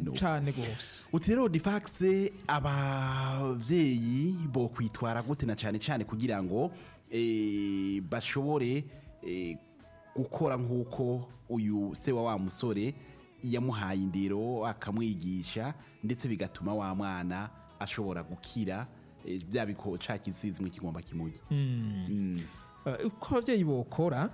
nuko cane gose uti rero difax abavyeyi bo kwitwara gute na cane cane kugira ngo eh, bashobore eh, gukora nk'uko uyu se wa wa musore yamuhaye indero akamwigisha ndetse bigatuma wa mwana ashobora gukira eh, bya biko ca kisizwe kigomba kimujya Eh, uko abavyeyi bokora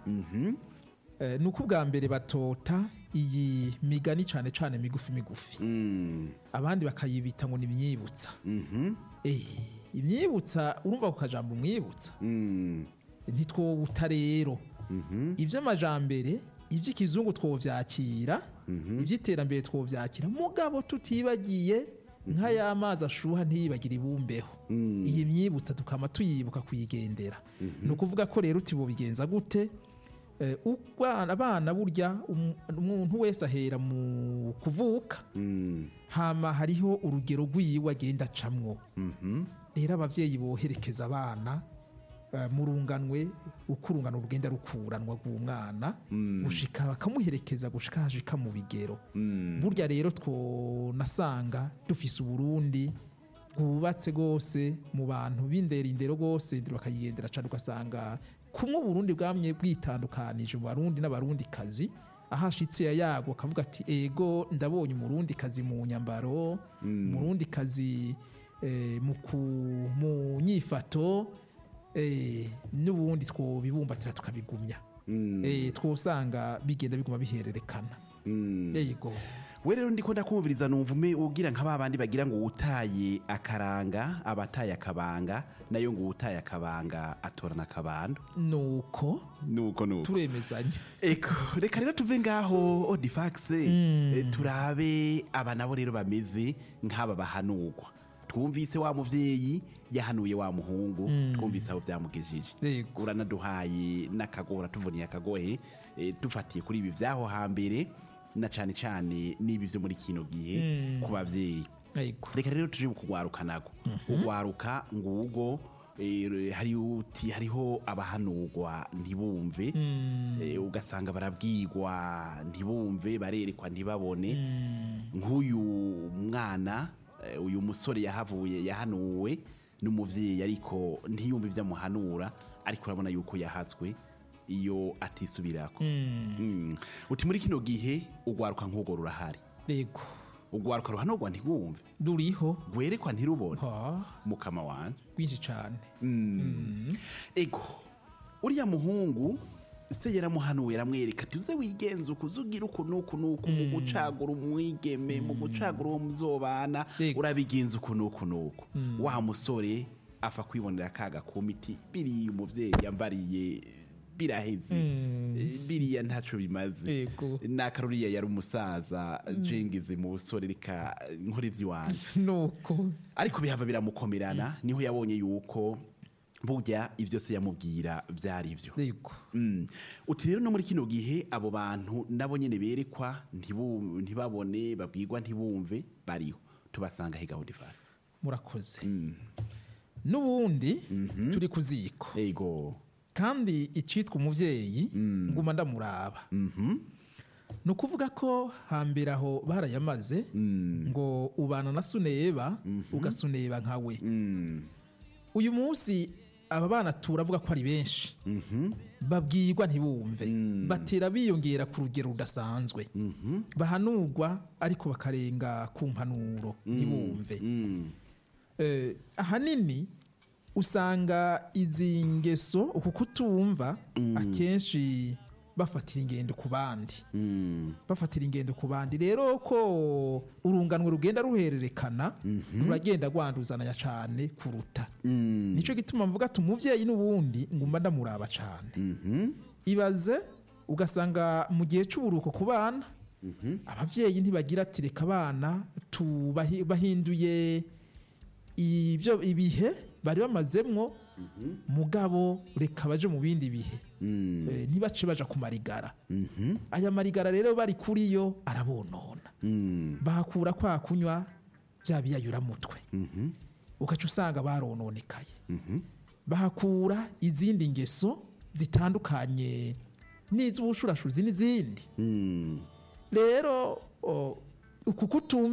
eh, ni uko ubwa mbere batota iyi migani cane cane migufi migufi Mm, abandi bakayibita ngo ni imyibutsa mhm, Eh, imyibutsa urumva ku kajambo umwibutsa mm, ntitwowuta rero iby'amajambere iby'ikizungu twovyakira iby'iterambere twovyakira mugabo tutibagiye nk'aya mazi ashuha ntiyibagire ibumbeho iyi myibutsa tukama tuyibuka kuyigendera ni ukuvuga ko rero uti bigenza gute Eh, ubwana- abana burya um- umuntu wese ahera mu kuvuka mm, hama hariho urugero rw'iyiwe agenda acamwo mhm, rero abavyeyi boherekeza abana eh, mu runganwe uko urungano rugenda rukuranwa rw'umwana gushika bakamuherekeza gushika hashika mu bigero mm, burya rero twonasanga dufise uburundi bwubatse rwose mu bantu b'indera indero rwose bakayigendera cane ugasanga kumwe uburundi bwamye bwitandukanije mu barundi n'abarundi kazi ahashitse yayago akavuga ati ego ndabonye umurundi kazi mu nyambaro umurundi kazi eh, mu ku- mu nyifato eh, n'ubundi twobibumbatira tukabigumya eh, twosanga bigenda biguma bihererekana mm. yego we rero ndiko ndakumviriza numva ume ugira nka babandi bagira ngo utaye akaranga abataye akabanga nayo ngo utaye akabanga atorana akabando nuko nuko nuko turemezanya eko reka rero tuve ngaho odifax eh, turabe aba nabo rero bameze nk'aba bahanurwa twumvise wa muvyeyi yahanuye wa muhungu twumvise aho byamugejeje Yego. uranaduhaye n'akagora tuvuniye akagohe eh, dufatiye kuri ibi vyaho hambere na cane cane n'ibi vyo muri kino gihe ku bavyeyi yego reka rero tuje kugwaruka nago ugwaruka ngugo eh, hari uti hariho abahanurwa ntibumve eh, ugasanga barabwirwa ntibumve barerekwa ntibabone nk'uyu mwana eh, uyu musore yahavuye yahanuwe n'umuvyeyi ariko ntiyumve ivyo amuhanura ariko urabona yuko yahazwe iyo atisubirako Mm. uti muri kino gihe ugwaruka nk'ubwo rurahari yego ugwaruka ruhanurwa ntigwumve ruriho gwerekwa ntirubone ha mukama wanje rwinshi cane ego uriya muhungu se yaramuhanuye aramwereka ati uze wigenze uku uze ugire uku n'uku n'uku mu gucagura umwigeme mu gucagura uwo muzobana Ego. urabigenza uku n'uku n'uku wa musore afa kwibonera akaga ku miti biriya umuvyeyi yambariye biraheze Eh, biriya ntaco bimaze Ego. nakaruriya yari umusaza jengeze mu busore reka nkora ivy'iwanje nuko ariko bihava biramukomerana niho yabonye yuko burya ibyo se yamubwira byari byo yego Mm. uti rero no muri kino gihe abo bantu nabo nyene berekwa ntibu- ntibabone babwirwa ntibumve bariho tubasanga he gahunda ifatse murakoze n'ubundi turi ku ziko ego kandi icitwa umuvyeyi nguma ndamuraba ni ukuvuga ko hambere aho barayamaze ngo ubana na suneba ugasuneba nkawe Mm. uyu munsi aba bana turavuga ko ari benshi babwirwa ntibumve batera biyongera ku rugero rudasanzwe bahanurwa ariko bakarenga ku mpanuro ntibumve Mm. Eh, ahanini usanga izi ngeso uku kutumva akenshi bafatira ingendo ku bandi Mm. bafatira ingendo ku bandi rero ko urunganwe rugenda ruhererekana ruragenda rwanduzananya cyane kuruta Mm. nicyo gituma mvuga ati umuvyeyi n'ubundi ngumva ndamuraba cyane Mhm. ibaze ugasanga mu gihe cy'uburuko ku bana abavyeyi ntibagira ati reka abana tubahi- bahinduye ibyo ibihe bari bamazemwo mugabo reka baje mu bindi bihe Mm. Eh, ntibace baja ku marigara Mhm. aya marigara rero bari kuri yo arabonona Mm. bahakura kwa kunywa bya biyayuramutwe Mhm. ugaca usanga barononekaye Mhm. bahakura izindi ngeso zitandukanye n'iz'ubushurashuzi n'izindi Mm. rero o, uku kutumva